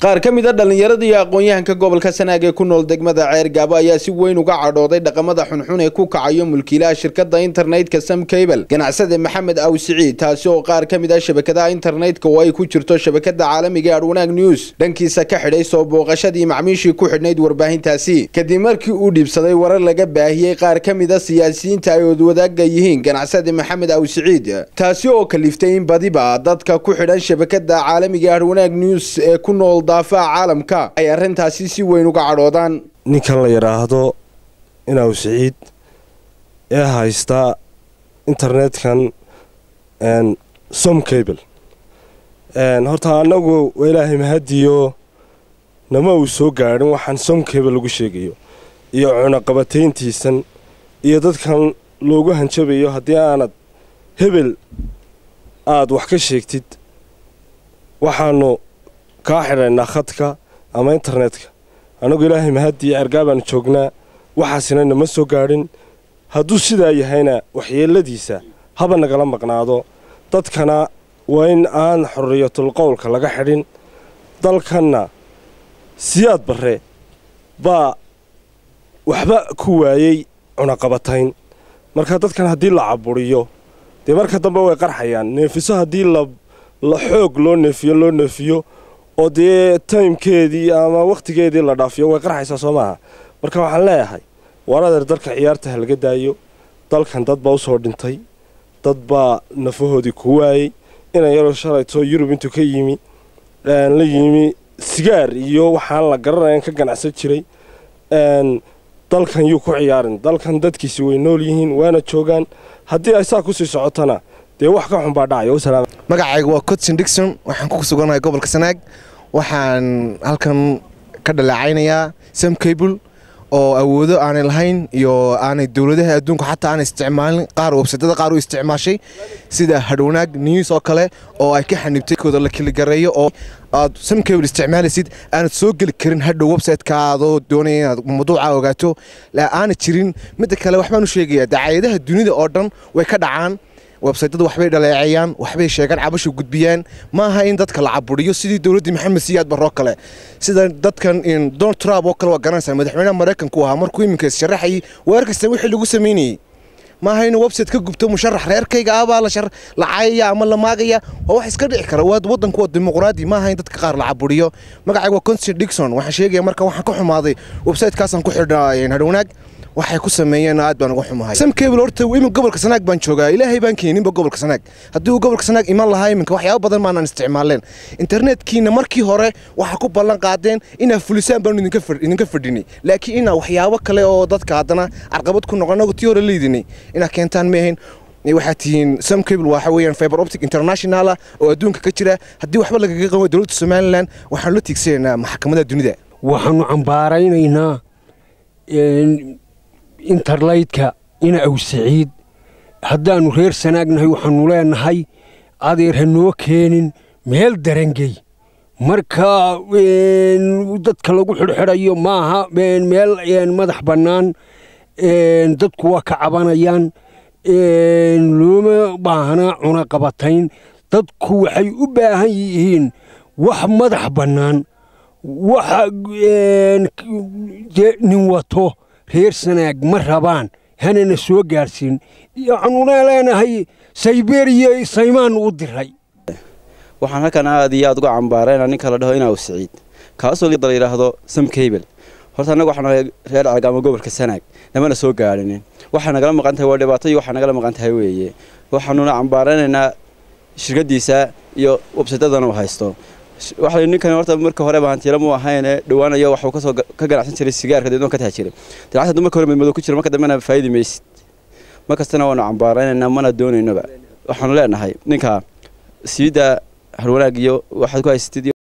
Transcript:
qaar ka mid a dhallinyarada iyo aqoon-yahanka gobolka sanaag ee ku nool degmada ceer gaabo ayaa si weyn uga cadhooday dhaqamada xunxun ee ku kacayo mulkiilaha shirkadda internetka sam cable ganacsade maxamed aw siciid taasi oo qaar ka mid ah shabakadaha internetka oo ay ku jirto shabakada caalamiga ee adwanaag news dhankiisa ka xidhay soo booqashadii macmiishii ku xidhnayd warbaahintaasi kadib markii uu dhiibsaday warar laga baahiyey qaar ka mid a siyaasiyiinta ay odwadaaga yihiin ganacsade maxamed aw siciid taasi oo kaliftay in badiba dadka ku xidhan shabakada caalamiga ee adwanaag news ee ku nool daafaha caalamka ay arrintaasi si weyn uga cadhoodaan ninkan la yidhaahdo inaw siciid ee haysta internetkan som cable horta annagu waa ilaahay mahadiyo nama uu soo gaadhin waxaan som cable lagu sheegayo iyo cunaqabatayntiisan iyo dadkan loogu hanjabayo haddii aanad hebel aada wax ka sheegtid waxaanu kaa xidhaynaa khadka ama internetka annagu ilaahay mahadiyo cergaabaanu joognaa waxaasina nama soo gaadhin hadduu sidaa yahayna waxyeeladiisa haba nagala maqnaado dadkana waa in aan xorriyatul qowlka laga xidhin dalkanna siyaad barre baa waxba ku waayey cunaqabatayn marka dadkan haddii la caburiyo dee marka dambe way qarxayaan neefiso haddii la xoog loo neefiyo loo neefiyo oo dee taymkeedii ama wakhtigeedii la dhaafiyo way qarxaysaa soo maaha marka waxaan leeyahay waar adeer dalka ciyaarta ha laga daayo dalkan dad baa u soo dhintay dad baa nafahoodii ku waayey inan yaroo shalayto yurub intuu ka yimi la yimi sigaar iyo waxaan la garanayan ka ganacsan jiray dalkan yuu ku ciyaarin dalkan dadkiisi way nool yihiin waana joogaan haddii ay saa kusii socotona dee wax ka xun baa dhacaya magacayga waa codson dixon waxaan ku suganahay gobolka sanaag waxaan halkan ka dhaleecaynayaa sam cable oo awoodo aanay lahayn iyo aanay dowladaha adduunka xataa aanay isticmaalin qaar websadada qaar u isticmaashay sida hadhwanaag news oo kale oo ay ka xanibtay kooda la keligareeyo oo aad sam cable isticmaalaysid aanad soo geli karin hadhow websitekaadoo doonaya inaad mawduuca ogaato aanad jirin midda kale waxbaan u sheegayaa dacaayadaha dunida oo dhan way ka dhacaan websaytada waxbay dhaleeceeyaan waxbay sheegaan cabasha gudbiyaan ma aha in dadka la caburiyo sidii dowladdii maxamed siyaad baroo kale sida dadkan donald trump oo kale waa garanaysaa madaxweynaha maraykanku ahaa markuu iminka issharaxayay weer kasta wixii lagu samaynayey ma aha inuu website ka gubto musharax reerkayga ah baa la caayaya ama la maagaya waa wax iska dhici kara waddanku waa dimuqraadi ma aha in dadka qaar la caburiyo magacayga waa constant dixon waxaan sheegaya marka waxaan ka xumaaday websitekaasaan ku xidhnaa hadhownaag waxay ku sameeyeen aad baan uga xumahay sam cable horta imin gobolka sanaag baan joogaa ilaahay baan keeninba gobolka sanaag haddii uu gobolka sanaag iman lahaa iminka waxyaaba badan maanaan isticmaaleen internetkiina markii hore waxaa ku ballan qaadeen inaa fulisaan baanu idinka fadhinay laakiin inaa waxyaabo kale oo dadka haddana carqabad ku noqon anagu tii hore leydinay inaa keentaan maahayn waxaa tihiin sam cable waxa weeyaan fiber optic internationala oo adduunka ka jira haddii waxba lagaga qaban dowladda somalilan waxaanu la tiigsanaynaa maxkamadaha dunida waxaanu cambaaraynaynaa interlaytka ina aw siciid haddaannu reer sanaagnahay waxaannu leenahay adeer ha noo keenin meel darangey marka dadka lagu xidhxidhayo maaha meel madax bannaan dadku waa ka cabanayaan looma baahna cunaqabatayn dadku waxay u baahan yihiin wax madax bannaan waxa nin wato reer sanaag ma rabaan hanana soo gaadhsiin waxaanuna leenahay sayberiya saymaan u diray waxaan halkan aad iyo aad uga cambaarayna ninka la dhaho inaw siciid kaasoo la yidhaahdo sam cable horta annaga waxaan nahay reer calgaamo gobolka sanaag namana soo gaadhinin waxaa nagala maqan tahay waa dhibaato iyo waxaa nagala maqan tahay weeye waxaanuna cambaaraynaynaa shirkadiisa iyo websaytadana uu haysto waxa ninkan horta marka horeba hantiila mu ahayne dhawaanayo waxuu kasoo ka ganacsan jiray sigaarka deedno ka taha jiray lacagta marka hore madmadow ku jira marka dambena faa'idi maysid mar kastana waanu cambaaraynaynaa mana doonaynoba waxaanu leenahay ninka siida harwanaag iyo waxaad ku haysatid